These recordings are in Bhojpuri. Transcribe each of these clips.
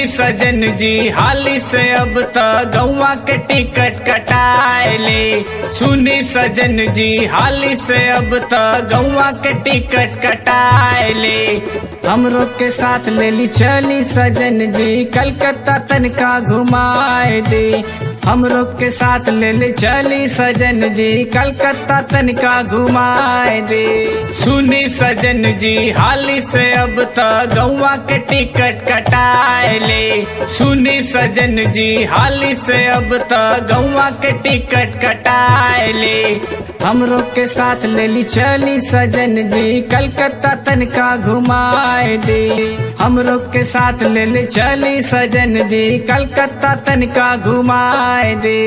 सजन जी हाली से अब त गौवा के टिकट कटाएले सुनी सजन जी हाली से अब त गौवा के टिकट कटाएले हमरो के साथ लेली चली सजन जी कलकत्ता तनका घुमाए दे हमरो के साथ लेली चली सजन जी कलकत्ता तनका घुमाए दे सुनी सजन जी हाली से अब त गौवा के टिकट कटाएले सुनी सजन जी हाली से अब त गौवा के टिकट कटाएले हमरो के साथ लेली चली सजन जी कलकत्ता तनका घुमाए दे हमरो के साथ लेली चली सजन जी कलकत्ता तनका घुमाए दे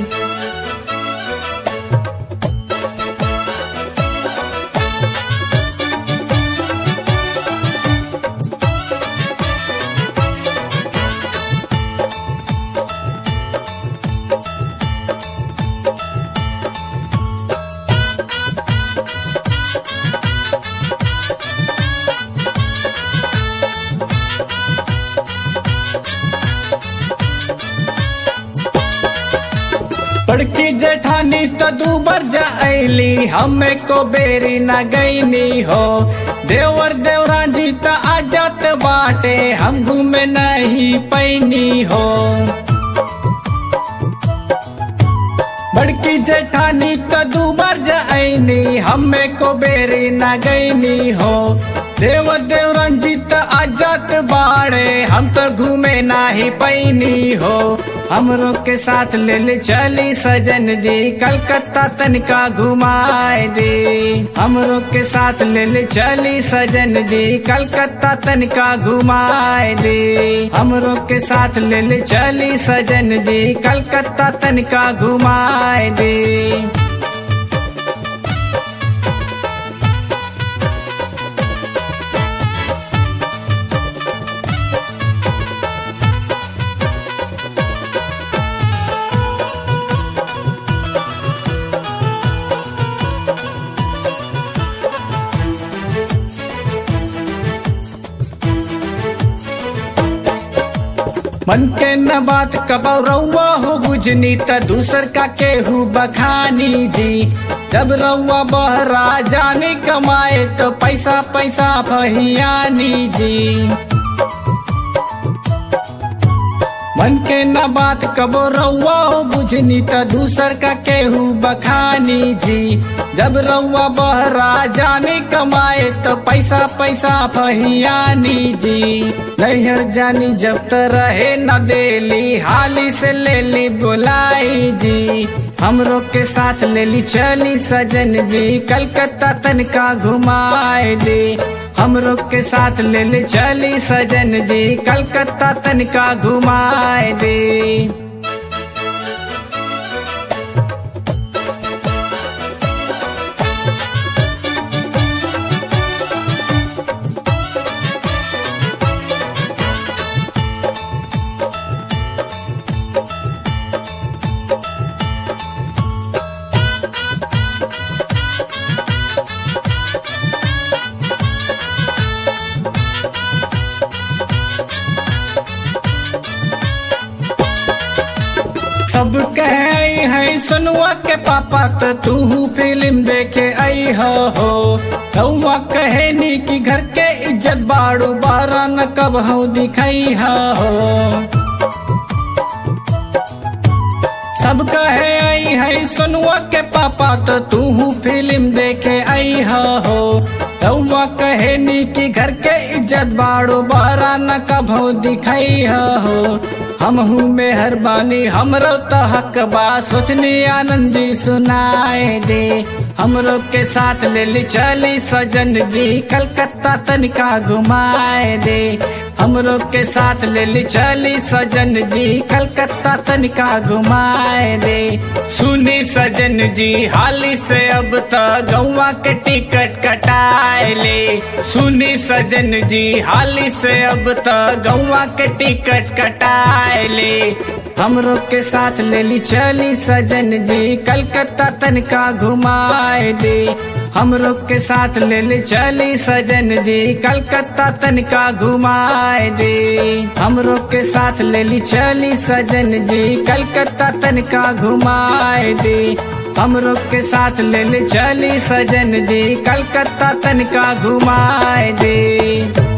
बड़की जेठानी तो दूबर जाइली हमें को बेरी न गईनी हो देवर देवरा जी तो आजत बाटे हम घूमे नहीं पैनी हो बड़की जेठानी तो दूबर जाइनी हमें को बेरी न गईनी हो देव देव रंजित आजत बाड़े हम तो घूमे नाही पैनी हो हमरो के साथ ले ले चली सजन जी कलकत्ता तनिका घुमाए दे हमरो के साथ ले ले चली सजन जी कलकत्ता तनिका घुमाए दे हमरो के साथ ले ले चली सजन जी कलकत्ता तनिका घुमाए दे मन के न बात कबौ रउआ हो बुझनी त दूसर का केहू बखानी जी जब रउआ बहरा जाने कमाए तो पैसा पैसा फहियानी जी मन के न बात कबो रउआ हो बुझनी त दूसर का केहू बखानी जी जब रउआ बहरा जाने कमाए तो पैसा पैसा फहियानी जी नैहर जानी जब त रहे न देली हाली से ले ली बुलाई जी हमरो के साथ ले ली चली सजन जी कलकत्ता तनका घुमाए दे हमरो के साथ ले ले चली सजन जी कलकत्ता तनका घुमाए दे सब कहे है सुनुआ के पापा तो तू फिल्म देखे आई हो हो रउआ कहे नी कि घर के इज्जत बाड़ू बारा न कब हो दिखाई हो सब कहे आई है सुनुआ के पापा तो तू फिल्म देखे आई हो रउआ कहे नी कि घर के इज्जत बाड़ू बारा न कब हो दिखाई हो हम हूँ मेहरबानी हमरो तो हक बा सोचनी आनंदी सुनाए दे हमरो के साथ ले ली चली सजन जी कलकत्ता तनिका घुमाए दे हमरो के साथ ले ली चली सजन जी कलकत्ता तनिका घुमाए दे सुनी सजन जी हाली से अब त गौवा के टिकट कटाए ले सुनी सजन जी हाली से अब त गौवा के टिकट कटाए ले हमरो के साथ ले ली चली सजन जी कलकत्ता तनका घुमाए दे हमरो के साथ ले ले चली सजन जी कलकत्ता तनिका घुमाए दे हमरो के साथ ले ली चली सजन जी कलकत्ता तनिका घुमाए दे हमरो के साथ ले ले चली सजन जी कलकत्ता तनिका घुमाए दे